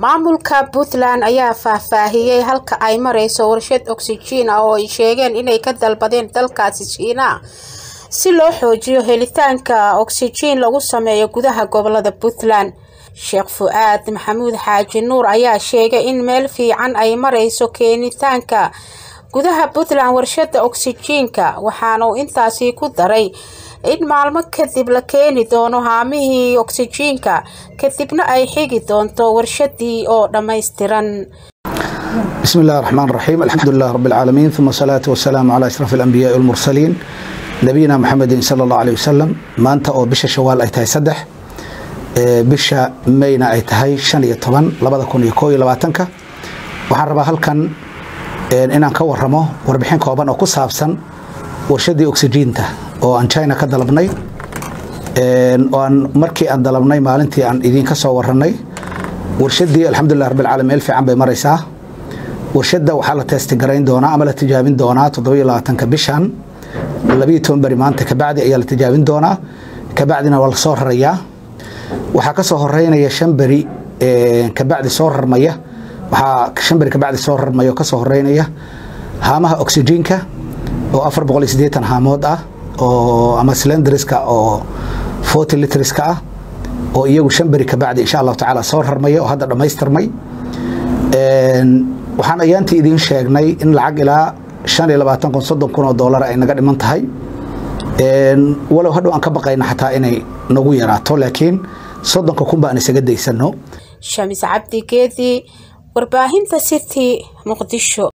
maamulka puntland ayaa faahfaahiyey halka ay mareyso warshad oksijiin ah oo ay sheegeen inay ka dalbadeen dalkaasi shiinaha si loo xoojiyo helitaanka oksijiin lagu sameeyo gudaha gobolada puntland sheekh fu-aad maxamuud xaaji nuur ayaa sheegay in meel fiican ay mareyso keenitaanka gudaha puntland warshada oksijiinka waxaanuu intaasi ku daray in maalmo kadib la keeni doono haamihii oksijiinka kadibna ay xigi doonto warshadii oo dhammaystiran بسم الله الرحمن الرحيم الحمد لله رب العالمين ثم الصلاة والسلام على أشرف الأنبياء والمرسلين نبينا محمد صلى الله عليه وسلم ما أنت أو بش شوال أي تهي سدح بش مينا أي تهي شن يطبن لبدا كون يكوي لباتنك waxaan rabaa halkan inaan ka waramo warbixin kooban oo ku saabsan warshadii oksijiinta oo aan china ka dalabnay oo aan markii aan dalabnay maalintii aan idinka soo waranay warshadii alxamdulilah rabbilcaalamiin meel fiican bay maraysaa warshadda waxaa la teestigarayn doonaa ama la tijaabin doonaa toddobiyo labaatanka bishan labiyo toban beri maanta kabacdi ayaa la tijaabin doonaa kabacdina waa la soo rarayaa waxaa ka soo horeynaya shan beri kabacdi soo rarmaya waxaa shan beri kabacdi soo rarmaya oo ka soo horeynaya haamaha oksijiinka oo afar boqol iyo siddeetan haamood ah oo ama cylindriska oo forty litriska ah oo iyagu shan beri kabacdi insha allahu tacaala soo rarmaya oo hadda dhammaystirmay waxaan ayaantii idiin sheegnay in lacag ilaa shan iyo labaatan kun soddon kun oo doolar ay naga dhiman tahay walow hadhow aan ka baqayna xataa inay nagu yaraato laakiin soddonka kun ba aan isaga daysano shamis cabdi geedi warbaahinta city muqdisho